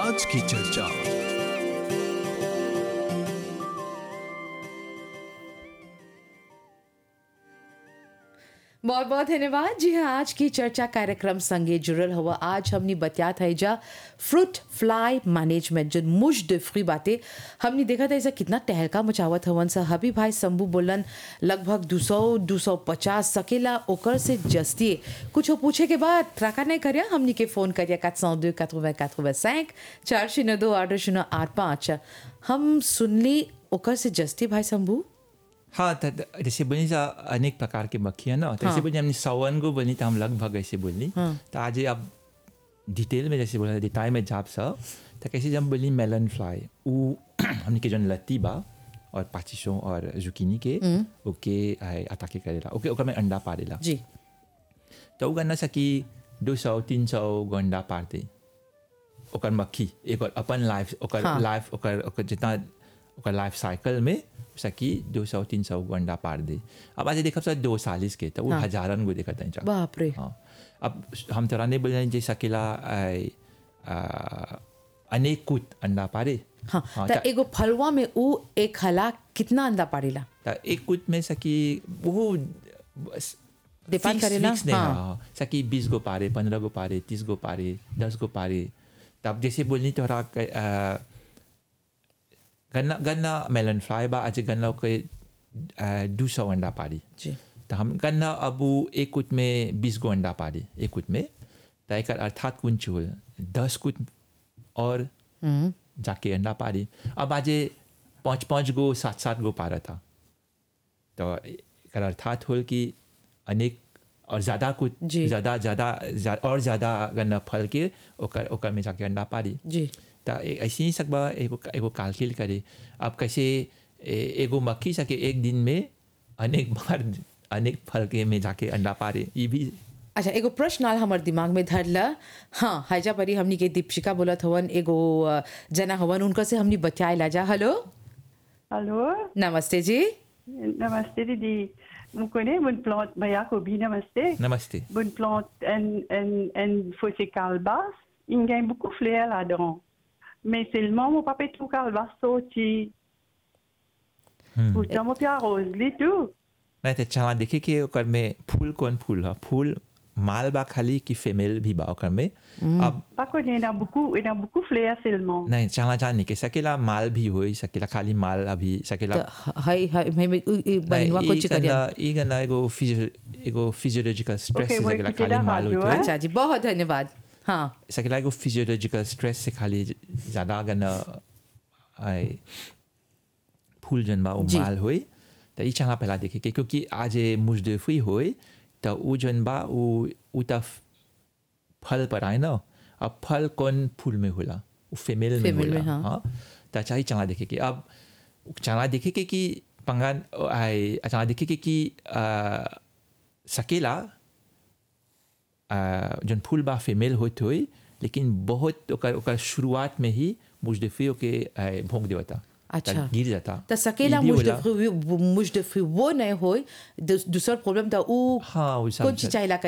आज की चर्चा बहुत बहुत धन्यवाद जी हाँ आज की चर्चा कार्यक्रम संगे जुड़ल हुआ आज हमने बतियात है जा फ्रूट फ्लाई मैनेजमेंट जो मुश डिफ्री बातें हमने देखा था ऐसा कितना टहलका मचावत हवन सा हबी भाई शंभू बोलन लगभग दो सौ दो सौ पचास सकेला ओकर से जस्तिए कुछ पूछे के बाद त्राका नहीं करिया हमने के फोन करिया quatre cent deux quatre-vingt quatre-vingt-cinq चार शून्य दो आठ शून्य आठ पाँच हम सुनली ओकर से जस्ती भाई शंभू हाँ त त- जैसे बोली जा अनेक प्रकार के मक्खियाँ ना तो ऐसे बोली हमने सवन को बोली तो हम लगभग ऐसे बोली तो आज ये अब डिटेल में जैसे बोला डिटाई में जाप सा तो कैसे जब बोली मेलन फ्लाई वो हमने के जन लत्ती बा और पाचिशों और जुकीनी के ओके आए अताके करेला ओके ओकर में अंडा पारेला जी तो वो गन्ना सकी दो सौ तीन सौ गो अंडा पारते ओकर मक्खी एक और अपन लाइफ ओकर हाँ। लाइफ ओकर ओकर जितना ओकर लाइफ साइकिल में सकी दो सौ तीन सौ गो अंडा पार दे अब आज देखब सर दो सालिस के तो वो हाँ। हजारन गो देखत हैं बाप रे हाँ अब हम तोरा नहीं बोल जे सकेला आय, आ, अनेक कुत अंडा पारे हाँ हाँ, त त- एगो फलवा में ऊ एक हला कितना अंडा पारेला त एक कुत में सकी वो बस Depend fix- करेला, fix नहीं हाँ। हाँ सकी बीस गो पारे पंद्रह गो पारे तीस गो पारे दस गो पारे तब जैसे बोलनी तोरा क- आ, गन्ना गन्ना मेलन फ्राई बा आज गन्ना के दो सौ अंडा पारी जी तो हम गन्ना अब उ एक कुट में बीस गो अंडा पारी एक कुट में तो एक अर्थात कुंच होल दस कुट और हम्म जाके अंडा पारी अब आज पाँच पाँच गो सात सात गो पारा था तो एकर अर्थात होल कि अनेक और ज़्यादा कुछ जी। ज़्यादा ज़्यादा ज्या- और ज़्यादा गन्ना फल के ओकर ओकर में जाके अंडा पारी जी तो ए- ऐसे ही सकबा एगो एगो कालकिल करे अब कैसे ए- एगो मक्खी सके एक दिन में अनेक बार अनेक फल के में जाके अंडा पारे ये भी अच्छा एगो प्रश्न आल हमर दिमाग में धरला हाँ हाइजा परी हमनी के दीपशिका बोलत हवन एगो अ, जना हवन उनका से हमनी बचाए ला जा हेलो हेलो नमस्ते जी नमस्ते दीदी Vous connaissez une plante, Maya Kobi, namaste. नमस्ते Une plante, un, un, un fossé calbas, il y a beaucoup de fleurs là-dedans. Mais seulement, mon papa est tout calbas sorti. Pourtant, mon père arrose les tout. नहीं तो चला देखे कि ओकर में फूल कौन फूल है फूल माल बा खाली कि फीमेल भी बा ओकर में अब Pas qu'on il y en a beaucoup, il y en a beaucoup de fleurs seulement. नहीं चला जाने के सकेला माल भी होई सकेला खाली माल अभी सकेला त हाय हाय मैं मैं उ- उ- बनिवा नहीं, कुछ ई करिया गन्ना- ई गन्ना एगो फिजियो एगो फिजियोलॉजिकल स्ट्रेस Okay, से वो सकेला कितना खाली माल बाजू होई है? अच्छा जी बहुत धन्यवाद हाँ सकेला एगो फिजियोलॉजिकल स्ट्रेस से खाली ज़्यादा गन्ना आए फूल जन बा वो जी। माल होई तो ई चला पहला देखे के क्योंकि आज मुजदफी होई तो वो जन बा वो वो त फल पर आए ना अब फल कौन फूल में होला वो फीमेल में Female में, होला हाँ। हाँ तो अच्छा ही चला देखे के अब चला देखे के कि पंगान आए चला देखे के कि आ, सकेला आ, जन फूल बा फीमेल होत होई लेकिन बहुत ओकर ओकर शुरुआत में ही मुजदफी के आ, भोंक देवता अच्छा। त गिर जाता त सकेला ई भी होला। मुजदफी मुजदफी वो नहीं होय दूसरा प्रॉब्लम था उ हाँ वो सब कौन चीज चाहिए